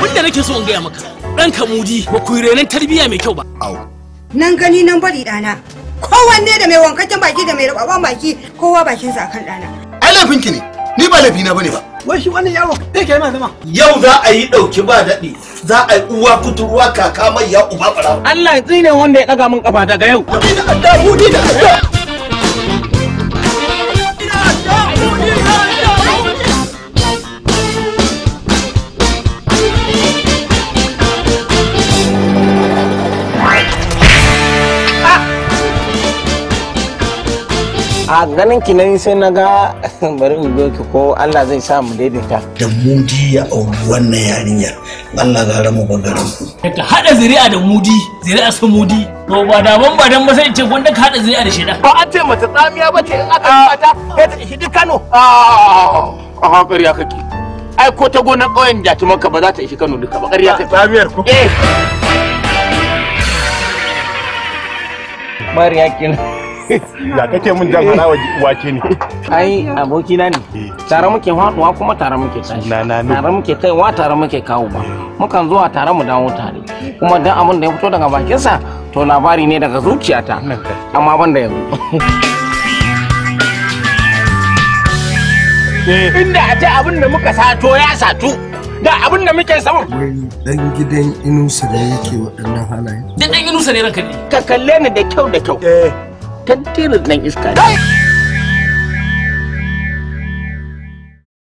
abinda nake so in gaya maka ɗanka mudi ba ku yi renon tarbiyya mai kyau ba au nan gani nan bari ɗana kowanne da mai wankakken baki da mai rababban baki kowa bakinsa akan ɗana ai laifinki ne ni ba laifina bane ba wai shi wannan yaro zai kai ma zama yau za a yi ɗauki ba daɗi za a yi uwa kuturwa kaka mai ya uba ɓara Allah ya tsine wanda ya ɗaga min kafa daga yau a ganin ki nan sai na ga bari in zo ki ko Allah zai sa mu daidaita da mudi ya auri wannan yarinyar Allah gara mu bagaran ka haɗa zuri'a da mudi zuri'a su mudi to ba da ban ba dan ba sai in ce gwanda ka haɗa zuri'a da shida ba an ce mace tsamiya ba ce in aka yi mata sai ta ishi duk Kano a hankali ya kake ai ko ta gonar ƙauyen jatumanka ba za ta ishi Kano duka ba ƙarya kake tsamiyar ko eh Mariya kin da kake mun jan harawa wake ne ai abokina ne tare muke haɗuwa kuma tare muke tashi Na- na- na. tare muke kaiwa tare muke kawo ba mukan zuwa tare mu dawo tare kuma dan abin da ya fito daga bakinsa to labari ne daga zuciyata amma ban da yanzu inda a ce abin da muka sato ya satu da abin da muke samu wai dan gidan inusa da yake waɗannan halaye dan dan inusa ne ranka ne ka kalle ni da kyau da kyau tantirin nan iska ne